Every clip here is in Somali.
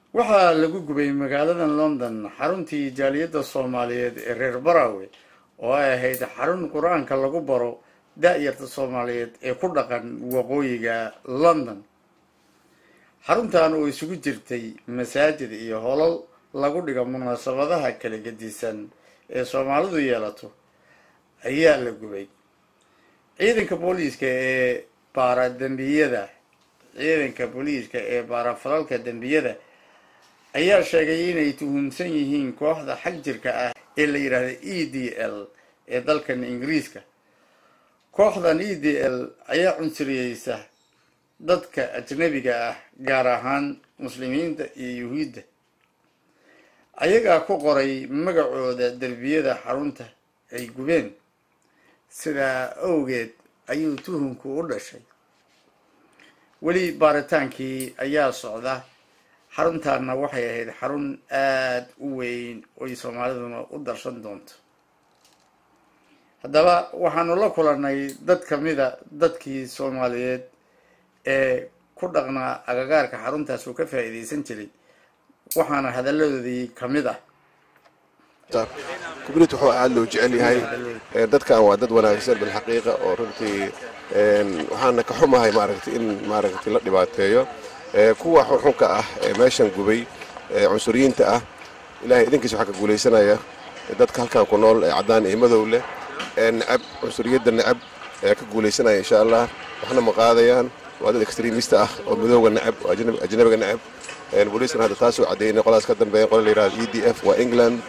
waxaa lagu gubay magaalada london xaruntii jaaliyadda soomaaliyeed ee reer barawe oo ay ahayd xarun qur-aanka lagu baro da-yarta soomaaliyeed ee ku dhaqan waqooyiga london xaruntan oo isugu jirtay masaajid iyo holol lagu dhigo munaasabadaha kala gedisan ee soomaalidu yeelato ayaa la gubay ciidanka booliiska ee baara dembiyada ciidanka booliiska ee baara falalka dembiyada ayaa sheegay inay tuhumsan yihiin kooxda xag jirka ah ee la yidhaahda e d l ee dalkan ingiriiska kooxdan e d l ayaa cunsuriyeysa dadka ajnabiga ah gaar ahaan muslimiinta iyo yuhuudda ayagaa ku qoray magacooda derbiyada xarunta ay gubeen sidaa awgeed ayuu tuhumku u dhashay weli baaritaankii ayaa socda xaruntaana waxay ahayd xarun aada u weyn oy soomaaliduna u darsan doonto haddaba waxaanu la kulannay dad kamida dadkii soomaaliyeed ee ku dhaqnaa agagaarka xaruntaas uu ka faa'iidaysan jiray waxaana hadalladoodii kamid ah community wuxuu aad loo jecel yahay dadkan waa dad wanaagsan bilxaqiiqa oo runtii waxaana ka xumahay maaragtay in maaragtay la dhibaateeyo kuwa xunxunka ah ee meeshan gubay cunsuriyiinta ah ilahay idinkiisa waxaa ka guulaysanaya dadka halkan ku nool ee caddaan iyo madow leh ee necab cunsuriyadda necab ee ka guulaysanaya insha allah waxna ma qaadayaan waa dad extremista ah oo madowga necab oo ajnabiga necab booliiskana hadda taasuu caddeynay qolaas ka dambeeya qola la yidhahdo e d f waa england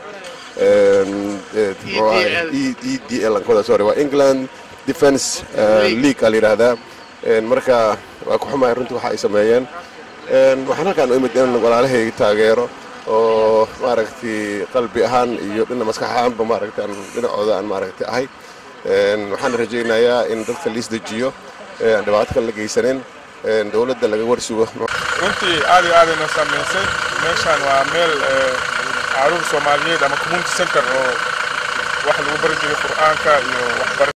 e d l sorry waa england defense league aa la yidhaahdaa marka waa ku xumahay runtii waxa ay sameeyeen waxaan halkaan u imid in walaalahay taageero oo maaragtay qalbi ahaan iyo dhina maskax ahaanba maaragtay aan dhinacooda aan maaragtay ahay waxaan rajaynayaa in dadka liis dejiyo aan dhibaato kale la geysanin dowladda laga warsugo runtii aad iyo aadayna saamaysay meeshaan waa meel caruur soomaaliyeed ama community center oo wax lagu bari jiray qur'aanka iyo waxbar